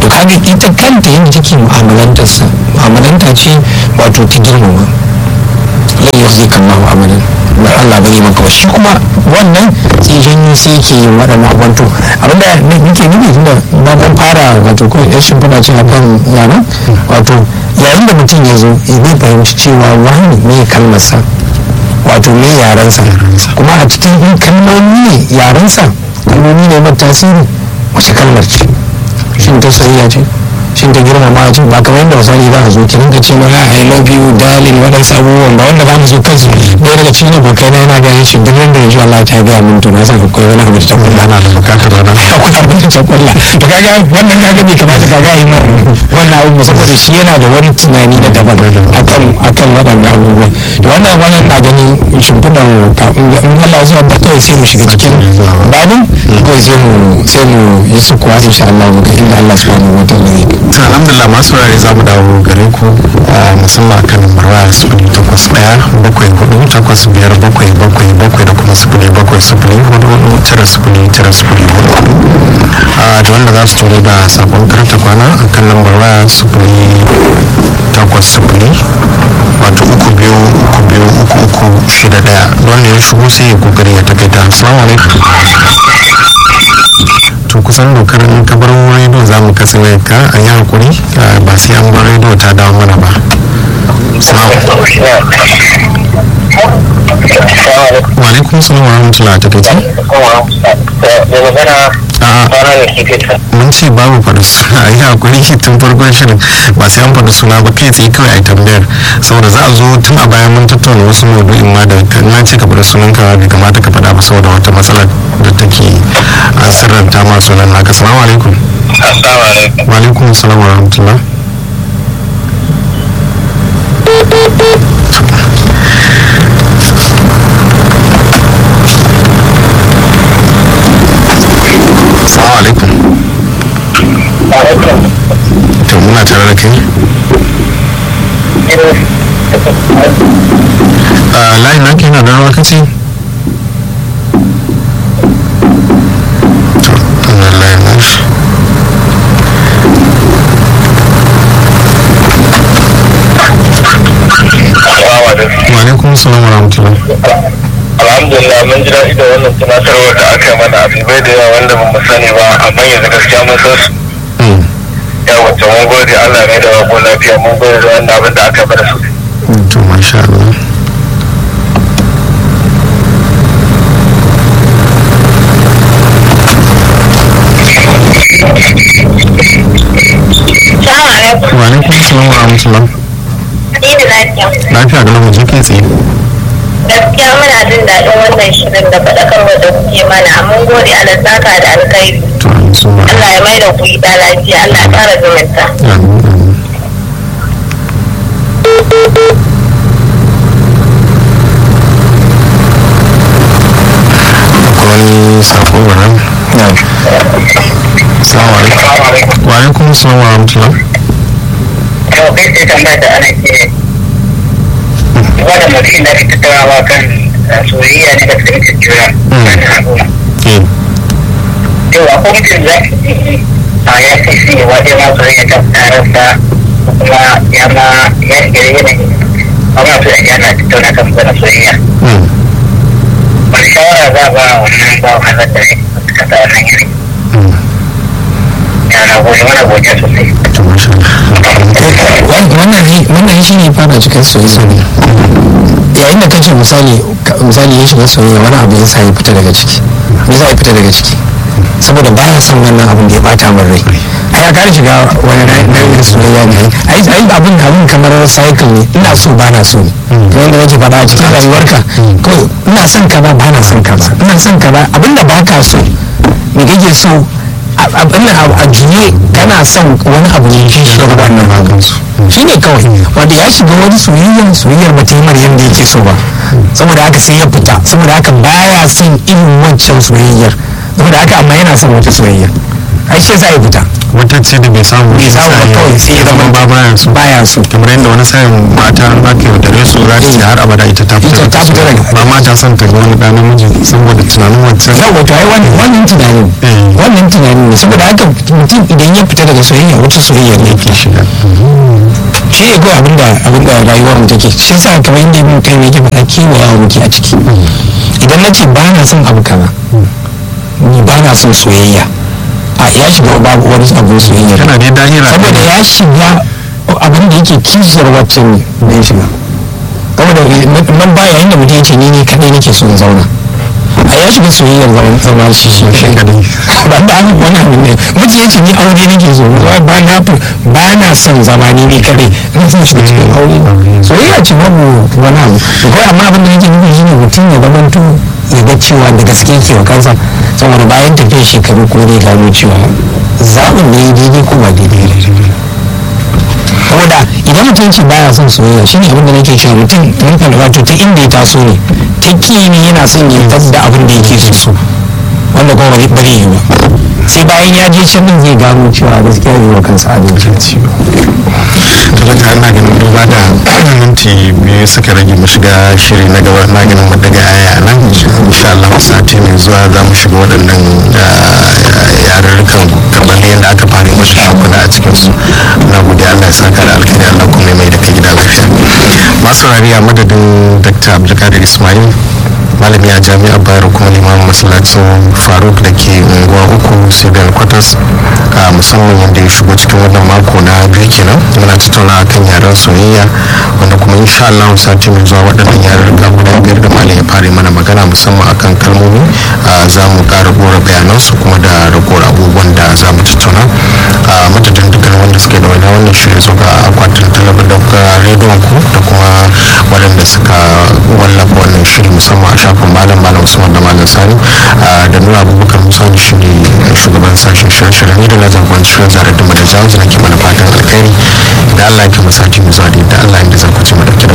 to kaga ita kanta yin take mu'amalantarsa mu'amalanta ce wato ta girmama lai yau zai kama mu'amalan ba Allah ba zai maka ba shi kuma wannan sai janyo sai yake yin waɗannan abubuwan to abinda nake nufi tunda na dan fara wato ko ya shimfiɗa ce akan yaran wato yayin da mutum ya zo zai fahimci cewa wani ne kalmarsa wato me yarensa kuma a cikin in kalmomi ne yarensa kalmomi ne mai tasiri wace kalmar ce shin ta soyayya ce shin ta girmama ce ba kamar yadda misali za a zo ki rinka ce mana I love you darling waɗansu abubuwan ba wanda za mu zo kansu ɗaya daga cikin abokai na yana gaya shi duk yadda yanzu Allah ta gaya min to na san akwai wani abu da ta kulla ana da bukatar wannan akwai abin da ta kulla to kaga wannan kaga bai kamata kaga yi ma wannan abu saboda shi yana da wani tunani na daban akan akan waɗannan abubuwan to wannan wannan na ganin shimfiɗar kafin in Allah zuwa da kawai sai mu shiga cikin babin kawai sai mu sai mu yi sukuwa insha Allah mu ga inda Allah subhanahu wa ta'ala zai to alhamdulillah masu rari za mu dawo gare ku musamman kan marwa sufuri takwas ɗaya bakwai hudu takwas biyar bakwai bakwai bakwai da kuma sufuri bakwai sufuri hudu hudu tara sufuri tara sufuri hudu hudu da wanda za su turo da sakon karta kwana a kan lambar waya sufuri takwas sufuri wato uku biyu uku biyu uku uku shida ɗaya wanda ya shigo sai ya kokari ya takaita assalamu alaikum to kusan dokar in ka bar rediyo za mu katse wayar ka a yi hakuri ba sai an bar rediyo ta dawo mana ba wa alaikum salam wa rahmatullah ta kai mun ce babu faɗi suna a yi hakuri tun farkon shirin ba sai an faɗi suna ba kai tsaye kawai a tambayar saboda za a zo tun a bayan mun tattauna wasu maudu'in ma da kan ce ka faɗi sunan ka bai kamata ka faɗa ba saboda wata matsala da take an sirranta ma sunan naka salamu alaikum wa alaikum salam wa rahmatullah salamu alaikum to muna tare da kai a layin na ke na da rawa kace to wannan layin na shi wa alaikum salam wa rahmatullah alhamdulillah mun ji daɗi da wannan tunatarwar da aka yi mana abubuwa da yawa wanda ba mu sani ba amma yanzu gaskiya mun san su Mm. ya wacce mun gode Allah ne da wako lafiya mun gode da wannan abin da aka yi mana su to masha Allah Salamu alaikum. wa alaikum salam wa rahmatullah Ni da lafiya. lafiya da lamu kai tsaye Gaskiya muna jin daɗin wannan shirin da faɗakarwa da kuke mana. Mun gode Allah saka da alkhairi. to an so ma Allah ya mai da ku gida lafiya. Allah ya ƙara zumunta. amin amin akwai wani sako ba nan salamu alaikum wa alaikum salam wa rahmatullah yau kai sai tambaya da ana ce wannan mutum da ake tattaunawa kan soyayya ne da fahimtar juna tsakanin al'umma eh yau akwai mutum za a ya ce shi ne wa ma soyayya ta tararsa kuma ya ma ya shiga yanayin amma su da yana tattauna kan wannan soyayya mm. wani shawara za a ba wannan ba wa hazar da ne suka sa wannan yanayi mm. yana gode mana godiya sosai to masha Allah wannan wannan shi ne fara cikin soyayya yayin da kace misali ka- misali ya shiga soyayya wani abu ya sa ya fita daga ciki me za ya fita daga ciki saboda baya son wannan abin da ya bata min rai ai ya kare shiga wani nau'in soyayya ne ai ai abin abin kamar cycle ne ina so ba na so ne kamar yadda nake faɗa a cikin rayuwarka kawai ina son ka ba ba na son ka ba ina son ka ba abin da ba ka so me kake so a- abin nan a- a juye kana son wani abu ne shi shi wannan magansu shi ne kawai wanda ya shiga wani soyayyar soyayyar ba ta yi mar yadda yake so ba saboda haka sai ya fita saboda haka baya son irin wancan soyayyar saboda haka amma yana son wata soyayya ai shi yasa ya fita wata ce da bai samu bai samu ba kawai sai ya zama ba baya so baya so kamar yadda wani sa'in mata ba ka yaudare su za ta ce har abada ita ta fita Ita ta fita daga- ba ma ta son ta ga wani ɗan namiji saboda tunanin wancan yau wato ai wannan wannan tunanin Eh. wannan tunanin ne saboda haka mutum idan ya fita daga soyayya wata soyayya ne yake shiga shi ne kawai abinda abinda rayuwar mu take shi yasa kamar yadda ibn kai yake faɗa kewayawa muke a ciki idan na ce ba na son abu kaza ni ba na son soyayya a ya shiga babu wani abin soyayya kana dai dahira saboda ya shiga abin da yake kishiyar waccan ne ya shiga saboda nan ba yayin da mutum ya ce ni ne kadai nake so in zauna a ya shiga soyayyar zaman zama shi shi shi kadai ba da an wani abu ne mutum ya ce ni aure nake so ba ba na fi ba na son zama ni ne kadai ina son shiga cikin aure soyayya ce babu wani abu to kawai amma abin da nake nufi shine mutum ya zamanto ya ga cewa da gaske yake wa kansa saboda bayan tafiyar shekaru ko zai gano cewa zaɓin da ya daidai ko ba daidai ne saboda idan mutum ce baya son soyayya shine abin da nake cewa mutum mun kan wato ta inda ya taso ne ta ki ne yana son ya da abin da yake so so wanda kuma ba zai yi ba sai bayan ya je can din zai gano cewa gaskiya yi wa kansa adalci ciwo to daga ana ganin duba da minti biyu suka rage mu shiga shiri na gaba na ganin mu daga aya nan insha Allah sati mai zuwa za mu shiga waɗannan yarurrukan kamar yadda aka fara musu shakuna a cikin su na gode Allah ya saka da alkhairi Allah kuma ya mai da kai gida lafiya masu rariya madadin Dr. Abdulkadir Ismail malami a jami'ar bayero kuma limamin masallacin faruk da ke unguwa uku civil quarters a musamman yadda ya shigo cikin wannan mako na biyu kenan muna tattauna kan yaren soyayya wanda kuma insha Allah sati mai zuwa waɗannan yaren ga guda biyar da malam ya fara mana magana musamman akan kalmomi a za mu ƙara gora bayanansu kuma da ragowar abubuwan da za mu tattauna a madadin dukkan wanda suke da wani wannan shirin zo ga akwatin talabijin da kuka rediyon ku da kuma waɗanda suka wallafa wannan shiri musamman a shafin malam malam usman da malam sani da nuna abubakar musa da shi ne shugaban sashen shirye-shirye ne da na jagoranci shirin zarar da mata jawo na ke mana fatan alkhairi da allah ya ke masati mu zuwa da yadda allah ya da zarkuci mu dauke da